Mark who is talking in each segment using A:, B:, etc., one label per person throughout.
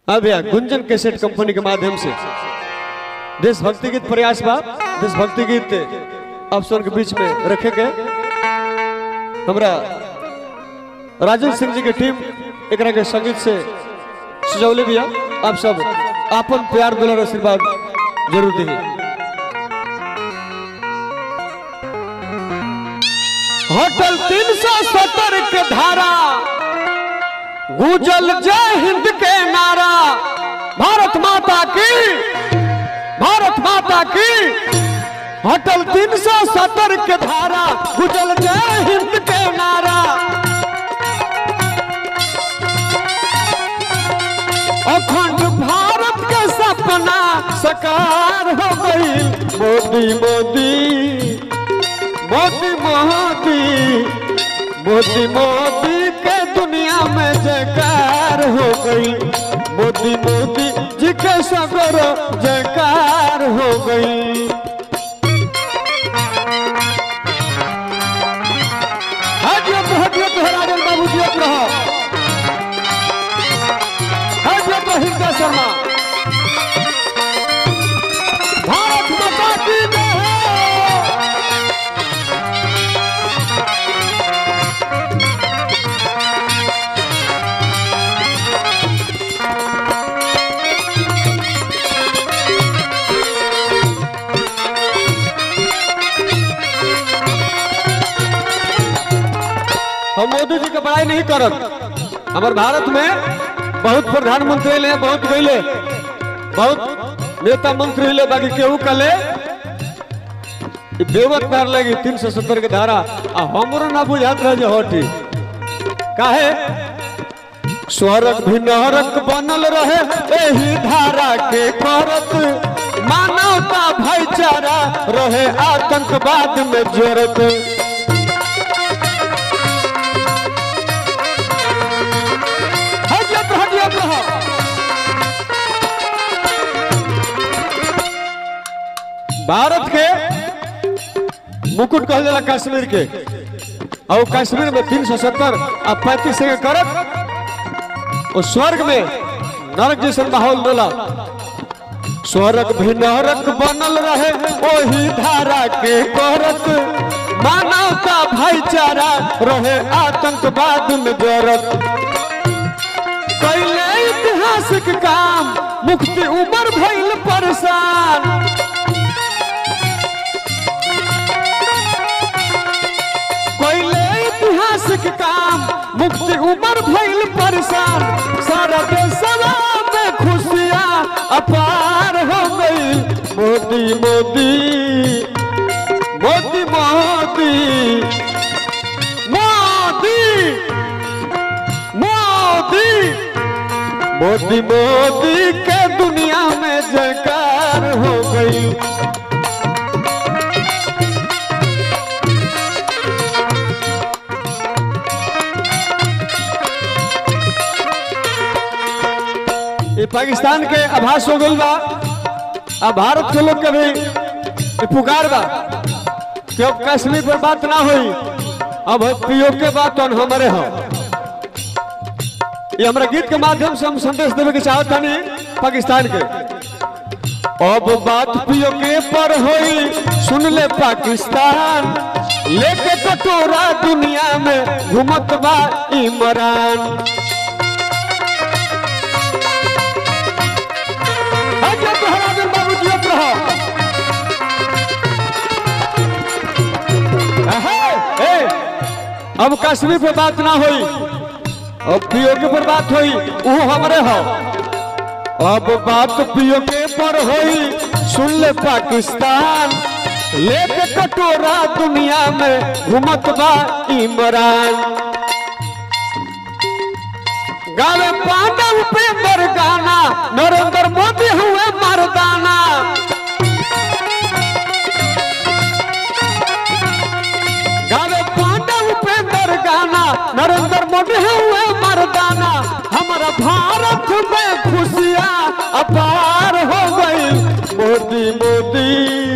A: अब भैया गुंजन cassette company के माध्यम से देशभक्ति गीत प्रयास बा देशभक्ति गीत आप सब के बीच में रखे गए हमरा राजेश सिंह जी के टीम एकरा के संगीत से सजौले बिया आप सब आपन प्यार दुलार आशीर्वाद जरूर दी होटल तीन सौ सत्तर के धारा गुजल जय हिंद के नारा भारत माता की भारत माता की होटल तीन सौ सत्तर के धारा गुजल जय हिंद के नारा अखंड भारत के सपना साकार हो गई मोदी मोदी मोदी मोदी मोदी मोदी के दुनिया में जयकार हो गई मोदी मोदी जी के सगर जयकार हो गई हटियो तो हटियो तो राजन बाबू जी अब रहो हटियो तो हिंदा शर्मा भारत माता की जय हम मोदी जी के बड़ाई नहीं करब हमारे भारत में बहुत प्रधानमंत्री ले बहुत गईले बहुत नेता मंत्री ले बाकी केहू कले बेवत कर लगी तीन सौ सत्तर के धारा आ हमरो ना बुझात रहे जे हटी काहे स्वर्ग भी नरक बनल रहे एही धारा के करत मानवता भाईचारा रहे आतंकवाद में जरत हटियत हटियत रहो भारत के मुकुट कहल जाला कश्मीर के और कश्मीर में तीन सौ सत्तर आ पैंतीस के करत और स्वर्ग में नरक जैसन माहौल होला स्वर्ग भी नरक बनल रहे ओही धारा के करत मानवता भाईचारा रहे आतंकवाद में जरत कैले ऐतिहासिक काम मुक्ति उमर भइल परेशान कैले ऐतिहासिक काम मुक्ति उमर भइल परेशान सारा देशवा में खुशियाँ अपार हो गई मोदी मोदी मोदी मोदी मोदी मोदी मोदी मोदी के दुनिया में जयकार हो गई ये पाकिस्तान के आभास हो गई बा अब भारत के लोग के भी ये पुकार बा कि अब कश्मीर पर बात ना हुई अब पीओ के बात तो हमारे हो ये हमारा गीत के माध्यम से हम संदेश देवे के चाहत हनी पाकिस्तान के अब बात पियो के पर होई सुन ले पाकिस्तान लेके कटोरा दुनिया में घुमत बा इमरान अजय तोहरा दिन बाबू जी अब रहो अहे, ए, अब कश्मीर पे बात ना होई अब पीओ के पर बात होई वो हमरे हो अब बात पीओ के पर होई सुन ले पाकिस्तान लेके कटोरा दुनिया में घुमत बा इमरान गावे पांडव पे मरगाना नरेंद्र मोदी हुए मरदाना गावे पांडव पे मरगाना नरेंद्र मोदी हुए मरदाना हमारा भारत में खुशियाँ अपार हो गई मोदी मोदी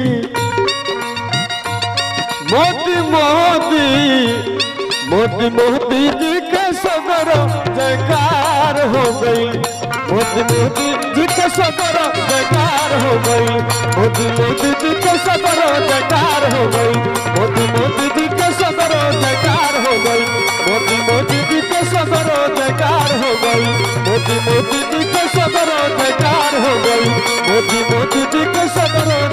A: मोदी मोदी मोदी मोदी जी के सगर जयकार हो गई मोदी मोदी जी के सदर बेकार हो गई मोदी मोदी जी के सदर बेकार हो गई मोदी मोदी जी के सदर बेकार हो गई मोदी मोदी जी के सदर बेकार हो गई मोदी मोदी जी के सदर बेकार हो गई मोदी मोदी जी के सदर